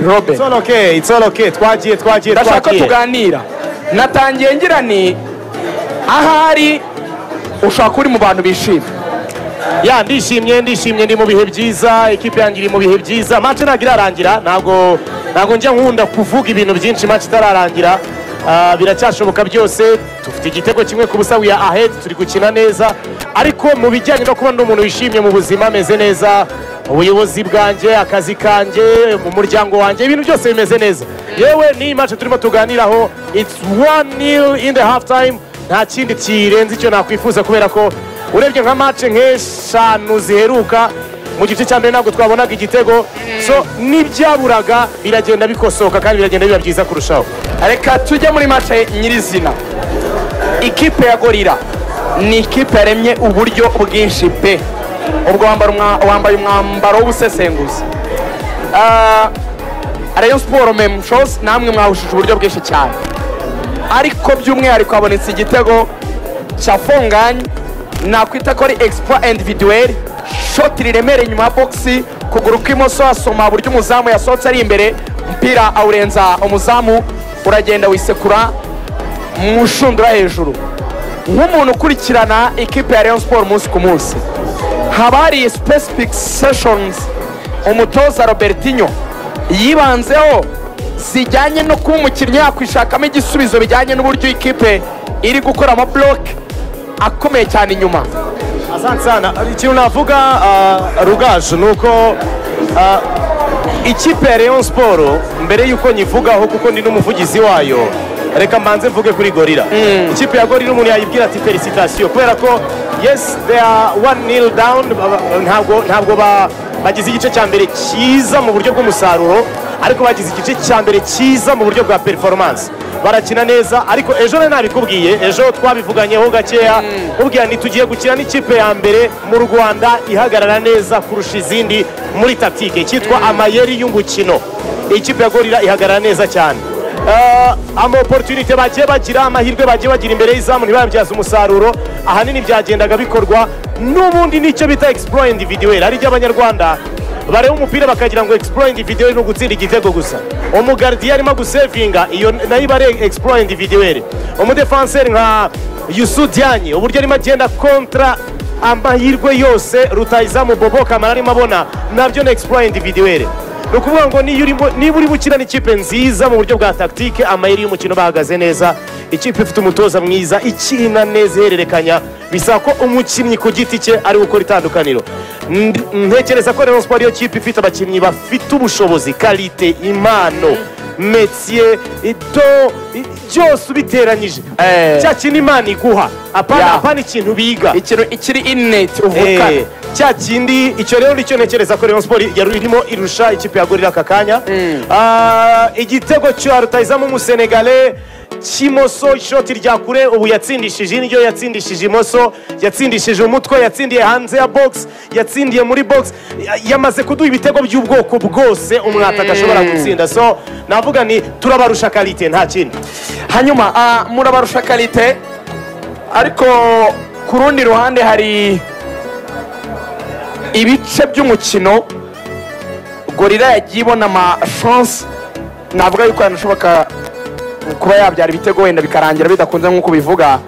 Robert It's all okay, it's all okay. Twagiye twagiye ndashaka ko twagiye. tuganira natangiye ngira ni ahari ushaka uri mu bantu bishimye Ya ndishimye ndishimye ndi mu bihe byiza ikipe yanjye iri mu bihe byiza match ntabwo irarangira ntabwo ntabwo njya nkunda kuvuga ibintu byinshi match itararangira Ah, biracyashoboka byose dufite igitego kimwe ku busa wiya ahead turi gukina neza ariko mu bijyanye no kuba ndi umuntu wishimye mu buzima ameze neza ubuyobozi bwanjye akazi kanjye mu muryango wanjye ibintu byose bimeze neza yewe n'iyi match turimo tuganiraho it's one nil in the half time nta kindi kirenze icyo nakwifuza kubera ko urebye nka mace nk'eshanu ziheruka mu gice cya mbere ntabwo twabonaga igitego so n'ibyaburaga biragenda bikosoka kandi biragenda biba byiza kurushaho reka tujye muri mace nyirizina ikipe ya gorira ni ikipe yaremye uburyo bwinshi pe ubwo wambara umwa- wambaye umwambaro w'ubusesenguzi Ah, rayon siporo memushozi namwe mwawushije uburyo bwinshi cyane ariko by'umwihariko habonetse igitego cya fongani nakwita ko ari egisipo individuweri shoti riremereye inyuma ya bogisi kuguru kw'imoso asoma buryo umuzamu yasohotse ari imbere umupira awurenza umuzamu uragenda wisekura mu nshundura hejuru nk'umuntu ukurikirana ikipe ya rayon siporo umunsi ku munsi haba hari specific sessions umutoza robertinho yibanzeho zijyanye no kuba umukinnyi yakwishakamo igisubizo bijyanye n'uburyo ikipe iri gukora ama buroke akomeye cyane inyuma asante sana ikintu navuga ah, rugaje ni uko ah, ikipe ya leon siporo mbere y'uko nyivugaho kuko ndi n'umuvugizi wayo reka mbanze mvuge kuri gorira ikipe ya gorira umuntu yayibwira ati felicitasiyo kubera ko yes they are one nil down ba- ba- ntabwo ntabwo ba- bagize igice cya mbere cyiza mu buryo bw'umusaruro ariko bagize igice cya mbere cyiza mu buryo bwa performance barakina neza ariko ejo nari nabikubwiye ejo twabivuganyeho gakeya ubwira ntitugiye gukina n'ikipe ya mbere mu rwanda ihagarara neza kurusha izindi muri tatike cyitwa amayeri y'umukino ikipe ya gorira ihagarara neza cyane Eh, ama opportunity bagiye bagira amahirwe bagiye bagira imbere y'izamu ntibabyaze umusaruro ahanini byagendaga bikorwa n'ubundi nicyo bita explore individuel ari abanyarwanda bareba umupira bakagira ngo explore individuel ni ugutsinda igitego gusa umugardiye arimo gusevinga iyo nayo iba ari explore individuel umudefanseri nka yusu dianye uburyo arimo agenda kontra amahirwe yose rutayizamu bobo kamara arimo abona nabyo ni explore individuelle ni ukuvuga ngo niyo urimo- niba urimo ukina n'ikipe nziza mu buryo bwa tactique amayeri y'umukino bahagaze neza ikipe ifite umutoza mwiza ikina neza ihererekanya bisaba ko umukinnyi ku giti cye ari we ukora itandukaniro Ndi- ntekereza ko Rayon Sport iyo kipe ifite abakinnyi bafite ubushobozi karite impano metier ito i- byose ubiteranyije Eh. cya kintu imana iguha apana Yeah. apana ikintu biga ikintu ikiri ineti Eh, uvukana cya kindi icyo rero nicyo ntekereza ko Rayon Sport yari irimo irusha ikipe ya Gorira aka kanya Ah, igitego cya rutayizamu umusenegale kimoso ishoti rya kure ubu yatsindishije indyo yatsindishije imoso yatsindishije umutwe yatsindiye hanze ya box yatsindiye muri box Ya- yamaze kuduha ibitego by'ubwoko bwose umwata adashobora gutsinda so navuga ni turabarusha karite nta kindi hanyuma ah, murabarusha karite ariko ku rundi ruhande hari ibice by'umukino gorira yagiye ibona amashansi navuga yuko yanashoboka kuba yabyara ibitego wenda bikarangira bidakunze nk'uko bivuga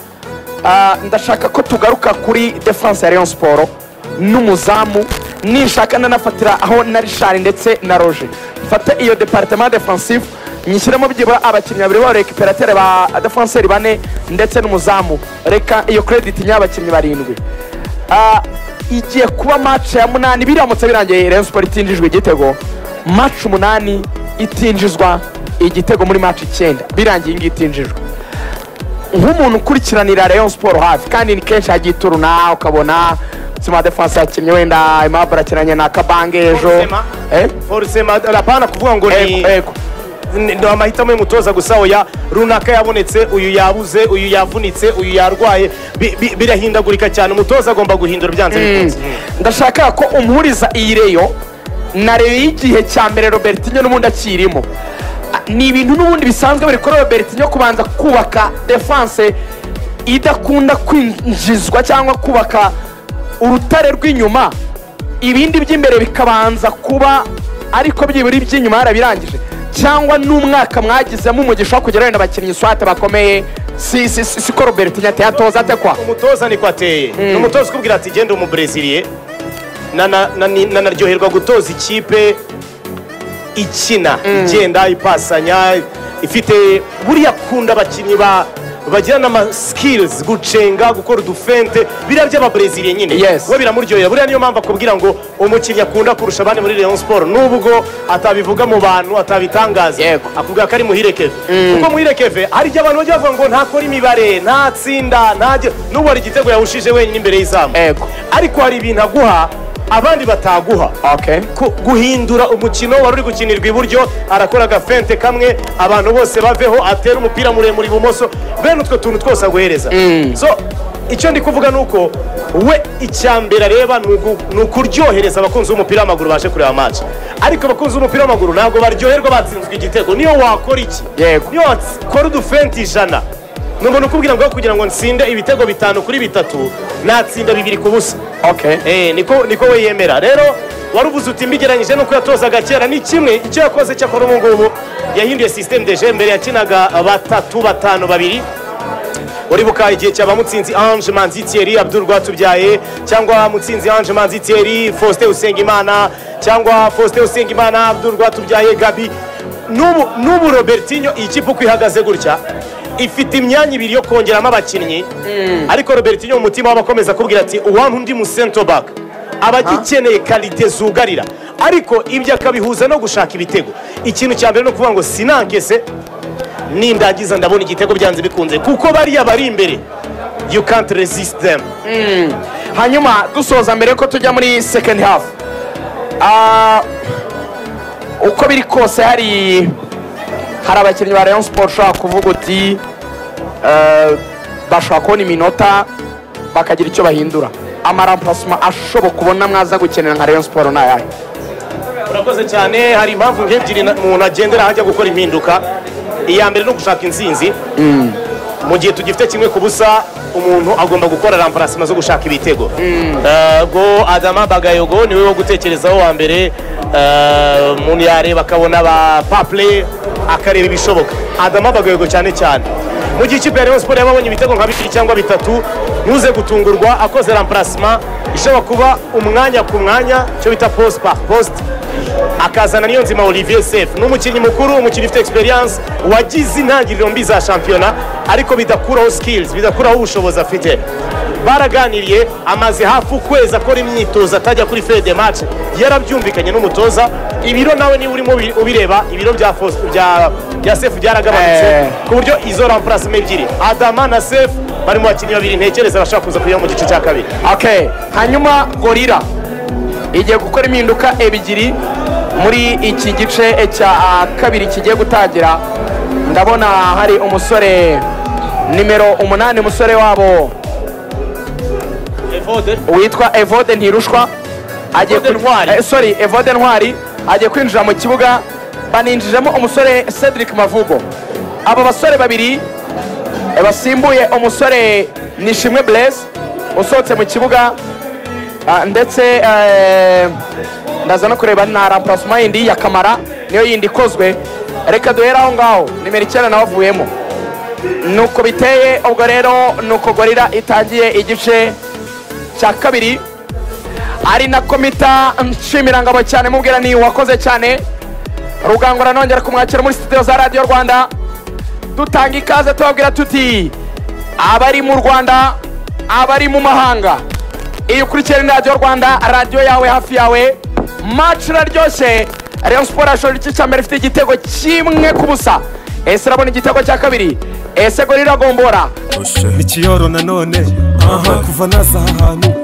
Ah, ndashaka ko tugaruka kuri defense ya rayon siporo n'umuzamu nishaka nanafatira aho na rishari ndetse na roje mfate iyo departement defensive nyishyiremo byibura abakinnyi babiri b'abarekiperateri ba defenseri bane ndetse n'umuzamu reka iyo credit ny'abakinnyi barindwi Ah, igiye kuba match ya munani biramutse birangiye rayon siporo itinjijwe igitego match umunani itinjizwa igitego muri match icyenda birangiye iyi ngiyi itinjijwe nk'umuntu ukurikiranira rayon siporo hafi kandi ni kenshi hagiye ituruna ukabona sima defense yakinnye wenda imabara akinanye na kabange ejo Forcément. Eh? forcément apana kuvuga ngo ni Ego, ego. Ni- ni amahitamo y'umutoza gusa oya runaka yabonetse uyu yabuze uyu yavunitse uyu yarwaye Bi- bi- birahindagurika cyane umutoza agomba guhindura byanze bikunze ndashaka ko umpuriza iyi reyo na reyo y'igihe cya mbere robertinho n'ubundi akirimo Ah, ni ibintu n'ubundi bisanzwe biri kuri robertinho kubanza kubaka defense idakunda kwinjizwa cyangwa kubaka urutare rw'inyuma ibindi by'imbere bikabanza kuba ariko byibura iby'inyuma yarabirangije cyangwa n'umwaka mwagizemo umugisha wo kugera wenda abakinnyi swate bakomeye si si si si ko robert nyateye atoza ate kwa umutoza niko ateye ni umutoza ukubwira ati genda umubreziliye Nana- nani- nanaryoherwa gutoza ikipe ikina igenda ipasanya ifite buriya akunda abakinnyi ba bagira n'amasikilizi gucenga gukora udufente biriya by'ababreziliye nyine Yes. we biramuryohera buriya niyo mpamvu akubwira ngo umukinnyi akunda kurusha abandi muri Rayon Sport nubwo atabivuga mu bantu atabitangaza Yego. akubwira ko ari muhire keve kuko muhire keve hari igihe abantu bajya bavuga ngo ntakora imibare ntatsinda ntajya n'ubu hari igitego yawushije wenyine imbere y'izamu Yego. ariko hari ibintu aguha abandi bataguha okay Ku- guhindura umukino wari uri gukinirwa iburyo arakora agafente kamwe abantu bose baveho atera umupira muremure ibumoso bene utwo tuntu twose aguhereza so icyo ndi kuvuga ni uko we icya mbere areba ni ugu- ni ukuryohereza abakunzi b'umupira w'amaguru baje kureba match ariko abakunzi b'umupira w'amaguru ntabwo baryoherwa batsinzwe igitego niyo wakora iki Yego. niyo wakora udufente ijana ni umuntu ukubwira ngo kugira ngo nsinde ibitego bitanu kuri bitatu natsinda bibiri ku busa okay Eh, niko niko we yemera rero wari uvuze uti mbigeranyije n'uko yatozaga kera ni kimwe icyo yakoze cyakora ubu ngubu yahinduye system de jeu mbere yakinaga batatu batanu babiri uribuka igihe cyaba mutsinzi ange manzi thierry abdul rwatubyaye cyangwa mutsinzi ange manzi thierry faustin usengimana cyangwa faustin usengimana abdul rwatubyaye gabi n'ubu n'ubu robertinho iyi kipe uko ihagaze gutya ifite imyanya ibiri yo kongeramo abakinnyi ariko robertinho mu mutima waba akomeza kubwira ati uwampa undi mu center back aba agikeneye karite zugarira ariko ibyo akabihuza no gushaka ibitego ikintu cya mbere ni ukuvuga ngo sinankese nindagiza ndabona igitego byanze bikunze kuko bariya bari imbere you can't resist them hanyuma dusoza mbere ko tujya muri second half Ah, uko biri kose hari hari abakinnyi ba rayon sport ushobora kuvuga uti eh, bashobora kubona iminota bakagira icyo bahindura amarampasoma ashoboka ubona mwaza gukenera nka rayon sport ni ayahe urakoze cyane hari impamvu nk'ebyiri na- umuntu agendera ajya gukora impinduka iya mbere ni ugushaka insinzi mu gihe tugifite kimwe ku busa umuntu agomba gukora ramparasima zo gushaka ibitego Eh, go adama bagayogo niwe wo gutekerezaho wa mbere Eh, umuntu yareba akabona ba paple akareba ibishoboka adama bagayogo cyane cyane mu gihe ikipe ya Rayon Sport yaba abonye ibitego nka bibiri cyangwa bitatu ntuze gutungurwa akoze ramparasima ishobora kuba umwanya ku mwanya icyo bita post par post akazana niyo nzima olivier sef ni umukinnyi mukuru umukinnyi ufite experience wagize intangiriro mbi za shampiyona ariko bidakuraho skills bidakuraho ubushobozi afite baraganiriye amaze hafi ukwezi akora imyitozo atajya kuri fede de match yarabyumvikanye n'umutoza ibiro nawe niba urimo ubi- ubireba ibiro bya Fos- bya bya sef byaragabanutse Eh. ku buryo izo ramparasima ebyiri adama na sef bari mu bakinnyi babiri ntekereza bashaka kuza kujya mu gice cya kabiri okay hanyuma gorira igiye gukora impinduka ebyiri muri iki gice cya ah, kabiri kigiye gutangira ndabona hari umusore nimero umunani umusore wabo witwa evode ntirushwa agiye Evode kwin- Ntwari. eh, sorry evode ntwari agiye kwinjira mu kibuga baninjijemo umusore cedric mavugo abo basore babiri eh, basimbuye umusore nishimwe blaise usohotse mu kibuga ah, ndetse eh, ndaza no kureba na ramparasoma yindi ya kamara niyo yindi ikozwe reka duhere aho ngaho nimero icyenda nawe avuyemo nuko biteye ubwo rero nuko gorira itangiye igice cya kabiri ari nako mita nshimirango cyane mubwira ni wakoze cyane rugangura nongera kumwakira muri studio za radiyo rwanda dutanga ikaze tubabwira tuti abari mu rwanda abari mu mahanga iyo ukurikirana ni radiyo rwanda radiyo yawe hafi yawe maci iraryoshye rayon siporo yashoje igice cya mbere ifite igitego kimwe ku busa ese irabona igitego cya kabiri ese gorira gombora ikiyoro nanone kuva naza aha hantu